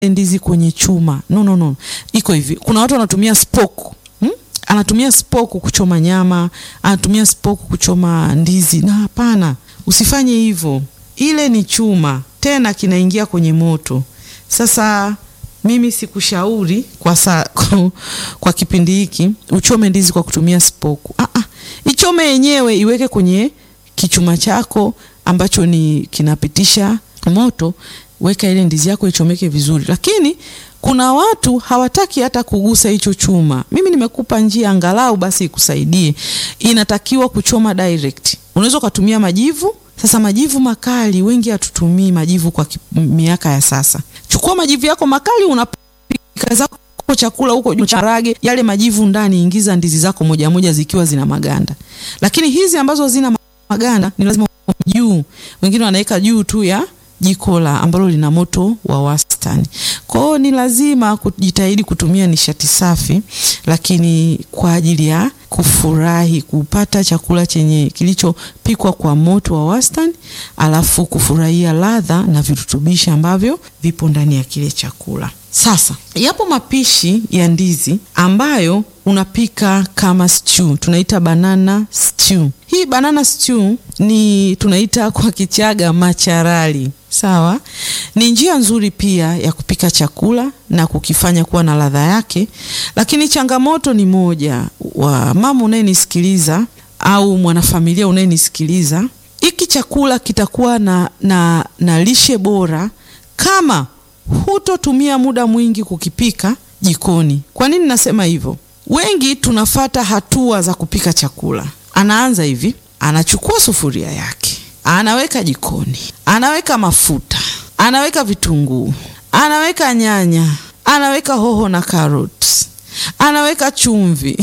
ndizi kwenye chuma. No, no, no. Iko hivi, kuna watu wanatumia spoke hmm? Anatumia spoke kuchoma nyama, anatumia spoke kuchoma ndizi, na hapana, usifanye hivyo. Ile ni chuma, tena kinaingia kwenye moto. Sasa mimi sikushauri kwa, sa, kwa, kwa kipindi hiki uchome ndizi kwa kutumia spoke. Ah, ah, ichome yenyewe, iweke kwenye kichuma chako ambacho ni kinapitisha moto weka ile ndizi yako ichomeke vizuri, lakini kuna watu hawataki hata kugusa hicho chuma. Mimi nimekupa njia angalau basi ikusaidie. Inatakiwa kuchoma direct. Unaweza ukatumia majivu. Sasa majivu makali, wengi hatutumii majivu kwa miaka ya sasa. Chukua majivu yako makali, unapika zako chakula huko juu, charage yale majivu ndani, ingiza ndizi zako moja moja zikiwa zina maganda. Lakini hizi ambazo zina maganda ni lazima juu, wengine wanaweka juu tu ya jiko la ambalo lina moto wa wastani. Kwa hiyo ni lazima kujitahidi kutumia nishati safi, lakini kwa ajili ya kufurahi kupata chakula chenye kilichopikwa kwa moto wa wastani, alafu kufurahia ladha na virutubishi ambavyo vipo ndani ya kile chakula. Sasa yapo mapishi ya ndizi ambayo unapika kama stew, tunaita banana stew. Hii banana stew ni tunaita kwa Kichaga macharali. Sawa, ni njia nzuri pia ya kupika chakula na kukifanya kuwa na ladha yake, lakini changamoto ni moja. Wa mama unayenisikiliza au mwanafamilia unayenisikiliza, hiki chakula kitakuwa na, na, na lishe bora kama hutotumia muda mwingi kukipika jikoni. Kwa nini nasema hivyo? Wengi tunafata hatua za kupika chakula. Anaanza hivi, anachukua sufuria yake anaweka jikoni, anaweka mafuta, anaweka vitunguu, anaweka nyanya, anaweka hoho na carrots, anaweka chumvi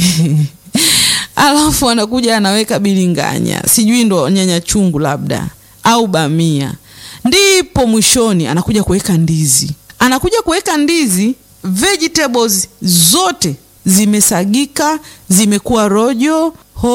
alafu anakuja anaweka bilinganya, sijui ndo nyanya chungu labda au bamia, ndipo mwishoni anakuja kuweka ndizi. Anakuja kuweka ndizi, vegetables zote zimesagika, zimekuwa rojo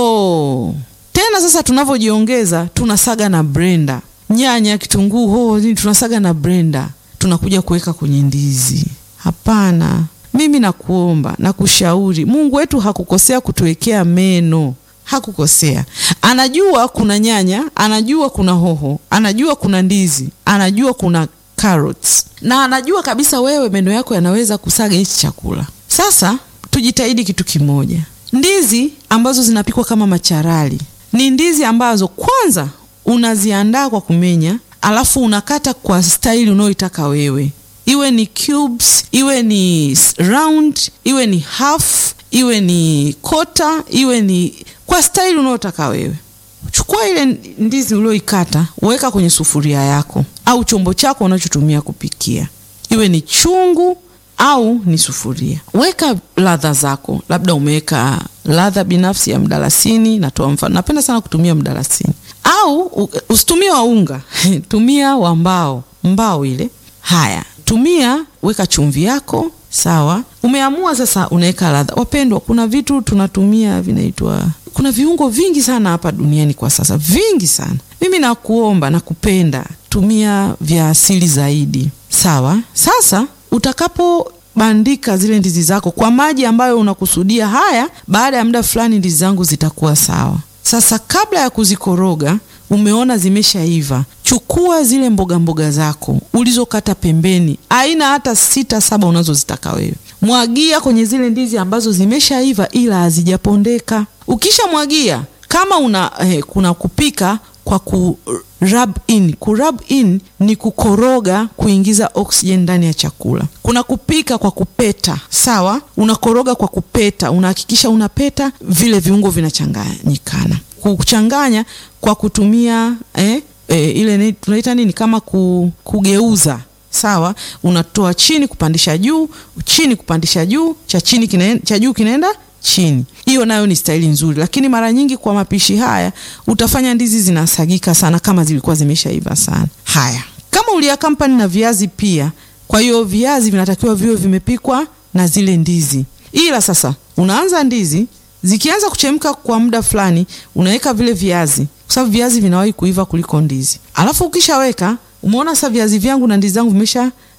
ho tena sasa tunavyojiongeza tunasaga na blender, nyanya, kitunguu, hoho, tunasaga na blender, tunakuja kuweka kwenye ndizi. Hapana, mimi nakuomba na kushauri, Mungu wetu hakukosea kutuwekea meno, hakukosea. Anajua kuna nyanya, anajua kuna hoho, anajua kuna ndizi, anajua kuna carrots, na anajua kabisa wewe meno yako yanaweza kusaga hichi chakula. Sasa tujitahidi kitu kimoja, ndizi ambazo zinapikwa kama macharali ni ndizi ambazo kwanza unaziandaa kwa kumenya, alafu unakata kwa staili unayoitaka wewe, iwe ni cubes, iwe ni round, iwe ni half, iwe ni kota, iwe ni kwa staili unayotaka wewe. Chukua ile ndizi ulioikata, weka kwenye sufuria yako au chombo chako unachotumia kupikia, iwe ni chungu au ni sufuria. Weka ladha zako, labda umeweka ladha binafsi ya mdalasini. Natoa mfano, napenda sana kutumia mdalasini, au usitumie wa unga tumia wa mbao, mbao ile. Haya, tumia, weka chumvi yako, sawa. Umeamua sasa, unaweka ladha. Wapendwa, kuna vitu tunatumia vinaitwa, kuna viungo vingi sana hapa duniani kwa sasa, vingi sana. Mimi nakuomba, nakupenda, tumia vya asili zaidi, sawa. Sasa utakapobandika zile ndizi zako kwa maji ambayo unakusudia, haya, baada ya muda fulani ndizi zangu zitakuwa sawa. Sasa kabla ya kuzikoroga, umeona zimeshaiva, chukua zile mboga mboga zako ulizokata pembeni, aina hata sita saba unazozitaka wewe, mwagia kwenye zile ndizi ambazo zimeshaiva ila hazijapondeka. Ukishamwagia kama una eh, kuna kupika kwa ku rub in. Ku rub in ni kukoroga, kuingiza oxygen ndani ya chakula. Kuna kupika kwa kupeta, sawa. Unakoroga kwa kupeta, unahakikisha unapeta, vile viungo vinachanganyikana. Kuchanganya kwa kutumia eh, eh, ile tunaita nini, kama ku, kugeuza sawa. Unatoa chini kupandisha juu, chini kupandisha juu, cha chini kina, cha juu kinaenda chini. Hiyo nayo ni staili nzuri, lakini mara nyingi kwa mapishi haya utafanya ndizi zinasagika sana kama zilikuwa zimeshaiva sana. Haya, kama uliakampani na viazi pia, kwa hiyo viazi vinatakiwa viwe vimepikwa na zile ndizi, ila sasa unaanza ndizi zikianza kuchemka kwa muda fulani, unaweka vile viazi, kwa sababu viazi vinawahi kuiva kuliko ndizi. Alafu ukishaweka, umeona sasa viazi vyangu na ndizi zangu vimesha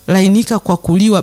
lainika kwa kuliwa